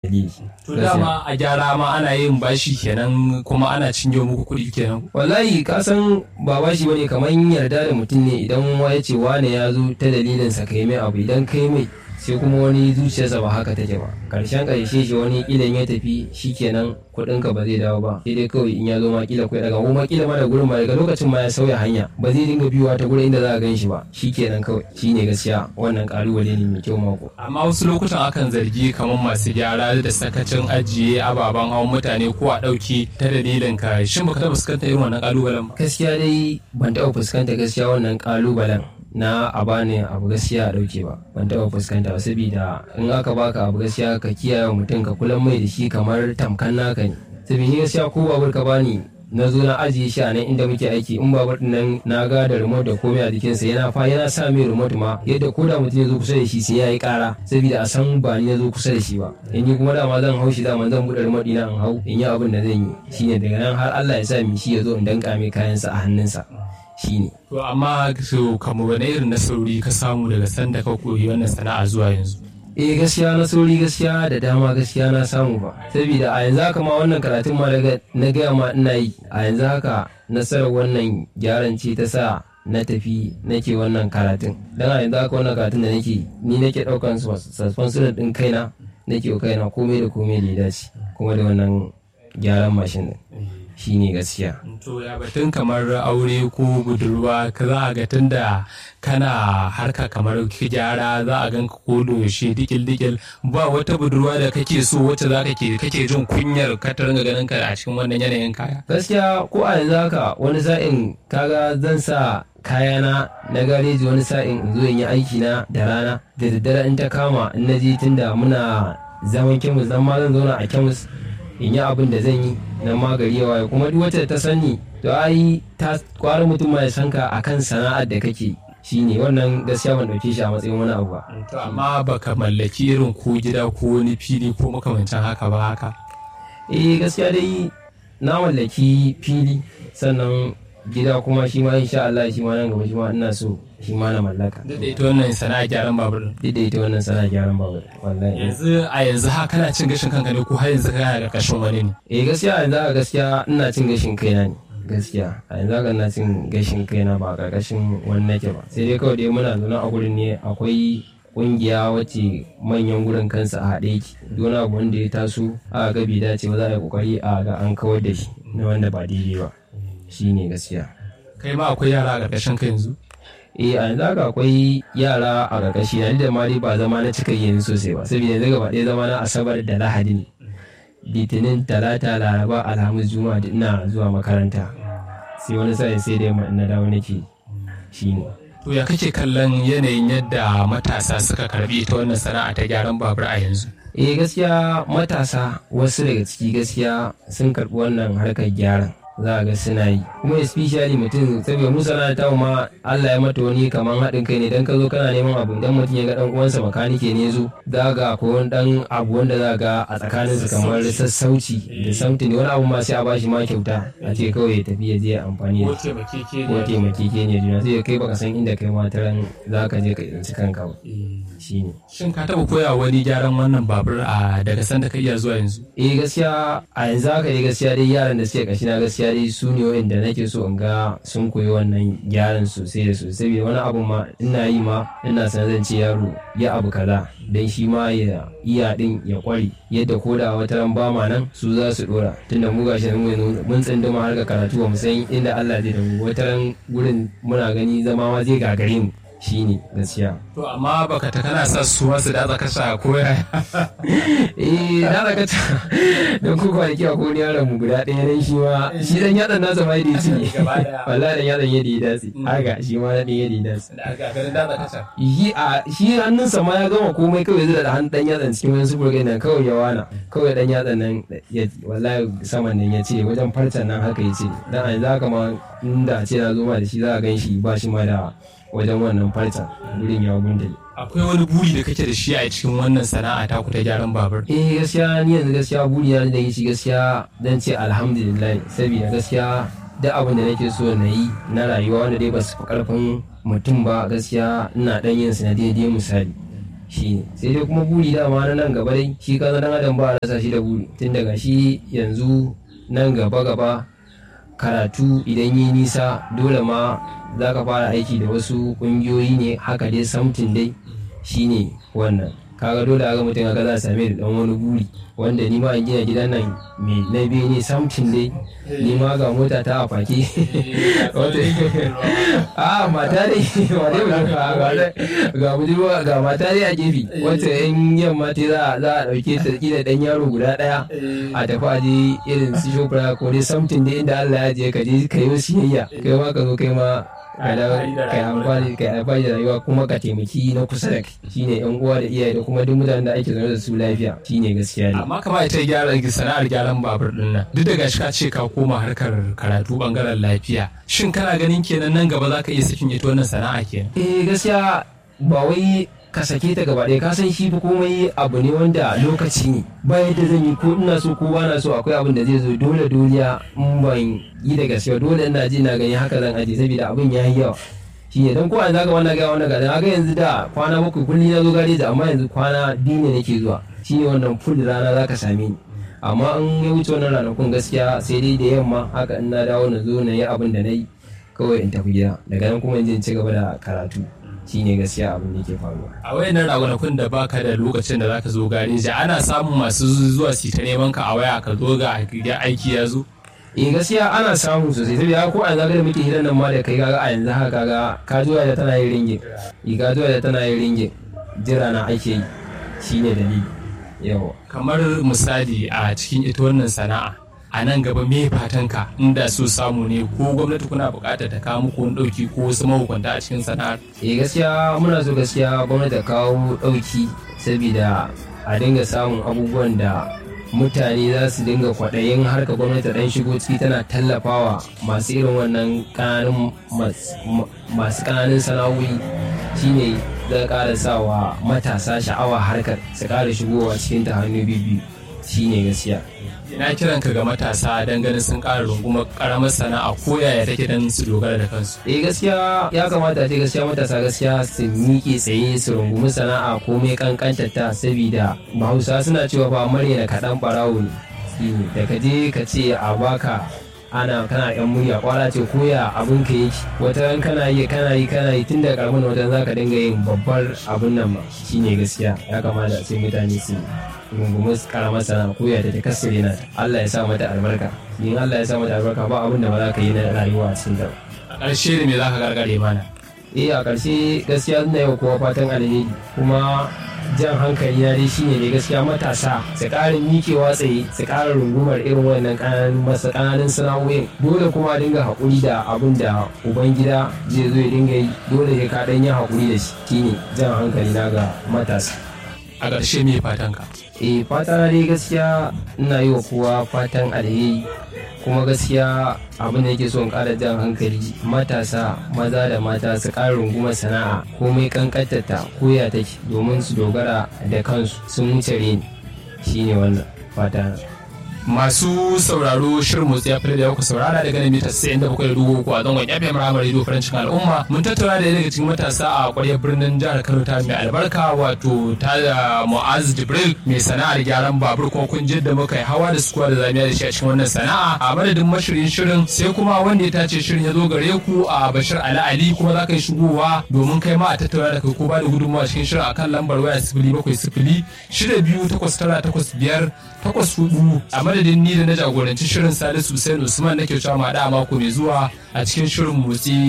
dalili to dama a gyara ma ana yin bashi kenan kuma ana cinye muku kuɗi kenan wallahi ka san ba bashi bane kamar yarda da mutum ne idan wa ya ce wane ya zo ta dalilin sa kai mai abu idan kai mai sai kuma wani zuciyarsa ba haka take ba karshen karshe shi wani kilan ya tafi shikenan kuɗin ka ba zai dawo ba sai dai kawai in ya zo ma kila kai daga kuma kila ma da gurin ma daga lokacin ma ya sauya hanya ba zai dinga biyuwa ta gurin inda za a gan shi ba shikenan kawai shine gaskiya wannan kalubale ne mai kyau mako amma wasu lokutan akan zargi kamar masu gyara da sakacin ajiye ababen hawan mutane ko a ɗauki ta dalilin ka shin baka taɓa fuskantar irin wannan kalubalen ba gaskiya dai ban taɓa fuskanta gaskiya wannan kalubalen na a bani abu gaskiya a dauke ba ban taba fuskanta ba saboda in aka baka abu gaskiya ka kiyaye mutum ka kula mai da shi kamar tamkan naka ne saboda ni gaskiya ko babur ka bani na zo na ajiye shi a nan inda muke aiki in babur din nan na ga da remote da komai a jikinsa yana fa yana sa mai remote ma yadda ko da mutum ya zo kusa da shi sai ya yi kara saboda a san ba ni ya zo kusa da shi ba in ni kuma dama zan hau shi dama zan buɗe remote ina in hau in yi abin da zan yi shine daga nan har Allah ya sa mi shi ya zo in danka mai kayansa a hannunsa shine to amma so kamar wani irin nasarori ka samu daga sanda ka koyi wannan sana'a zuwa yanzu eh gaskiya nasarori gaskiya da dama gaskiya na samu ba saboda a yanzu haka ma wannan karatun ma daga na gaya ma ina yi a yanzu haka nasarar wannan gyaran ce ta sa na tafi nake wannan karatun dan a yanzu haka wannan karatun da nake ni nake daukan suspension din kaina nake wa kaina komai da komai da ya dace kuma da wannan gyaran mashin din shi ne gaskiya. To ya batun kamar aure ko budurwa ka za a ga tunda kana harka kamar gyara za a ganka ko yaushe dikil dikil ba wata budurwa da kake so wacce za ka ke kake jin kunyar ka ta ringa ganin ka a cikin wannan yanayin kaya. Gaskiya ko a yanzu haka wani sa'in kaga zan sa kayana na gareji wani sa'in in zo in yi aiki na da rana da daddare in ta kama in na je tunda muna zaman kemis dan ma zan zauna a kemis in yi abin da zan yi na magari yawa kuma duk wacce ta sani to ai ta kwara mutum ma ya san ka akan sana'ar da kake shine wannan gaskiya ban dauke shi a matsayin wani abu ba to amma baka mallaki irin ko gida ko wani fili ko makamancin haka ba haka eh gaskiya dai na mallaki fili sannan gida kuma shi ma insha Allah shi ma nan gaba shi ma ina so shi ma na mallaka duk da ita wannan sana'a gyaran babur duk da ita wannan sana'a gyaran babur wallahi yanzu a yanzu ha kana cin gashin kanka ne ko har yanzu kana karkashin wani ne eh gaskiya yanzu a gaskiya ina cin gashin kaina ne gaskiya a yanzu haka ina cin gashin kaina ba karkashin wani nake ba sai dai kawai dai muna zaune a gurin ne akwai kungiya wacce manyan gurin kansa a haɗe ki don abu wanda ya taso a ga bai dace ba za a yi kokari a ga an kawar da shi na wanda ba daidai ba shine gaskiya kai ma akwai yara a karkashin ka yanzu eh a yanzu haka akwai yara a ƙarƙashi na da ma dai ba zama na cika yin sosai ba saboda yanzu gaba ɗaya zama na asabar da lahadi ne litinin talata laraba alhamis juma'a duk ina zuwa makaranta sai wani sa'in sai dai na dawo nake shine to ya kake kallon yanayin yadda matasa suka karbi ita wannan sana'a ta gyaran babur a yanzu eh gaskiya matasa wasu daga ciki gaskiya sun karɓi wannan harkar gyaran za a ga suna yi kuma especially mutum saboda mu sana ta ma Allah ya mata wani kaman haɗin kai ne dan ka zo kana neman abu idan mutum ya ga dan uwansa makanike ne zo za ga ko wani dan abu wanda za ga a tsakanin su kamar sassauci da sauti ne wani abu ma sai a bashi ma kyauta a ce kawai ya tafi ya je amfani da ko taimakeke ne juna sai kai baka san inda kai mataran za ka je ka tsinci kanka ba shine shin ka taɓa koya wani gyaran wannan babur a daga sanda ka iya zuwa yanzu eh gaskiya a yanzu haka dai gaskiya dai yaran da suke kashi na gaskiya dai su ne wanda nake so in ga sun koyi wannan gyaran sosai da sosai saboda wani abu ma ina yi ma ina san zan ce yaro ya abu kaza dan shi ma ya iya din ya kware yadda ko da wata ran ba ma nan su za su dora tunda mu gashi mun tsinduma har ga karatu ba mu san inda Allah zai da mu wata ran gurin muna gani zama ma zai gagare mu shine gaskiya to amma baka ta kana sa su masu da kasha ko ya eh na daga ta don ku kwanaki a kone yaron mu guda ɗaya nan shi ma shi dan yatsan nasa ma yadda ci wallahi dan yatsan yadda ya dace haka shi ma na ɗan yadda ya dace da aka ganin da kasha yi a shi hannunsa ma ya gama komai kawai zai da hannun dan yatsan cikin wani sufur nan kawai ya wana kawai dan yatsan nan ya wallahi saman nan ya ce wajen farcen nan haka ya ce dan a yanzu haka ma inda ce na zo ma da shi za a gan shi ba shi ma da wajen wannan farcen wurin ya gundale akwai wani buri da kake da shi a cikin wannan sana'a ta ku ta gyaran babur eh gaskiya ni yanzu gaskiya buri na da shi gaskiya dan ce alhamdulillah saboda gaskiya duk abin da nake so na yi na rayuwa wanda dai ba su fi karfin mutum ba gaskiya ina dan yin su na daidai misali shi ne sai dai kuma buri dama na nan gaba dai shi kaza dan adam ba a rasa shi da buri tun daga shi yanzu nan gaba gaba karatu idan yi nisa dole ma za ka fara aiki da wasu kungiyoyi ne haka dai samtin dai shine wannan kaga dole aga mutum aka za a same da dan wani buri wanda ni ma in gina gidan nan mai na biyu ne samtin dai ni ma ga mota ta a fake a mata dai ga budurwa ga mata dai a gefe wacce yan yamma ta za a dauke ta kila dan yaro guda daya a tafi a je irin su shopra ko dai samtin dai inda Allah ya je ka je ka yi siyayya kai ma ka zo kai ma kai amfani kai amfani da rayuwa kuma ka taimaki na kusa da kai shine yan uwa da iyaye da kuma duk mutanen da ake zaune da su lafiya shine gaskiya ne amma kamar ita gyara sana'ar gyaran babur din nan duk da gashi ka ce ka koma harkar karatu bangaren lafiya shin kana ganin kenan nan gaba zaka iya sakin ita wannan sana'a kenan eh gaskiya ba wai ka sake ta gaba ɗaya ka san shi fa komai abu ne wanda lokaci ne ba yadda zan yi ko ina so ko ba na so akwai abin da zai zo dole doliya in ban yi da gaskiya dole ina ji na gani haka zan aje saboda abin ya yi yawa shi ne don ko an zaka wannan ga wannan ga ga yanzu da kwana bakwai kulli na zo gareji amma yanzu kwana biyu ne nake zuwa shi ne wannan full rana zaka same ni amma in ya wuce wannan ranakun gaskiya sai dai da yamma haka in na dawo na zo na yi abin da na yi kawai in tafi gida daga nan kuma in je in ci gaba da karatu shine gaskiya abin da ke faruwa a wayannan ragunakun da baka da lokacin da zaka zo gareji ana samun masu zuwa su ta neman ka a waya ka zo ga aiki ya zo eh gaskiya ana samu sosai saboda ko a zaga da muke hidan nan ma da kai kaga a yanzu haka kaga ka zuwa da tana yin ringin i ka zuwa da tana yin ringin jira na ake yi shine dalili yawa kamar misali a cikin ita wannan sana'a a nan gaba me fatanka inda so samu ne ko gwamnati kuna buƙatar ta kawo muku wani ɗauki ko wasu mahukunta a cikin sana'ar eh gaskiya muna so gaskiya gwamnati ta kawo ɗauki saboda a dinga samun abubuwan da mutane za su dinga kwaɗayin harka gwamnati ɗan shigo ciki tana tallafawa masu irin wannan ƙananun masu ƙananun sana'o'i shine zai ƙara sawa matasa sha'awa harkar su ƙara shigowa cikin ta hannu biyu shine gaskiya ina kiran ka ga matasa don ganin sun ƙara rungumar ƙaramar sana'a ko yaya take don su dogara da kansu eh gaskiya ya kamata ce gaskiya matasa gaskiya su miƙe tsaye su rungumi sana'a komai kankantar ta saboda bahausa suna cewa ba marya da kaɗan ɓarawo ne da ka je ka ce a baka ana kana yan murya kwara ce koya abin ka yake wata ran kana yi kana yi kana yi tun da karamin wata za ka dinga yin babbar abin nan ma shine gaskiya ya kamata sai mutane su rungumi karamar sana koya da ta kasire na Allah ya sa mata albarka in Allah ya sa mata albarka ba abin da ba za ka yi na rayuwa a cikin ta a ƙarshe da me za ka gargare mana eh a ƙarshe gaskiya ina yau kowa fatan alheri kuma jan hankali na dai shine ne gaskiya matasa su ƙara mikewa tsaye su ƙara rungumar irin wannan ƙananan masa ƙananan sana'o'in dole kuma dinga haƙuri da abin da ubangida zai zo ya dinga yi dole sai ka ɗan yi haƙuri da shi shine jan hankali na ga matasa a ƙarshe me fatan ka eh fata na dai gaskiya ina yi wa kowa fatan alheri kuma gaskiya abin da yake son ƙara jan hankali matasa maza da mata su ƙara rungumar sana'a komai kankantarta koya take domin su dogara da kansu sun wuce reni shine wannan fata masu sauraro shirin motsi ya fi da ku saurara daga nan mita 97.3 a zangon FM Ramar Radio Farancin Al'umma mun tattauna da daga cikin matasa a ƙwaryar birnin jihar Kano ta mai albarka wato ta da Mu'az Jibril mai sana'ar gyaran babur ko kun da muka yi hawa da sukuwa da zamiya da shi a cikin wannan sana'a a madadin mashirin shirin sai kuma wanda ya tace shirin ya zo gare ku a Bashir Ali Ali kuma za ka yi shigowa domin kai ma a tattauna da kai ko ba da gudunmawa cikin shirin akan lambar waya sifili bakwai sifili shida biyu takwas tara takwas biyar takwas hudu a madadin ni da na jagoranci shirin salisu hussein usman nake cewa ma da mako mai zuwa a cikin shirin motsi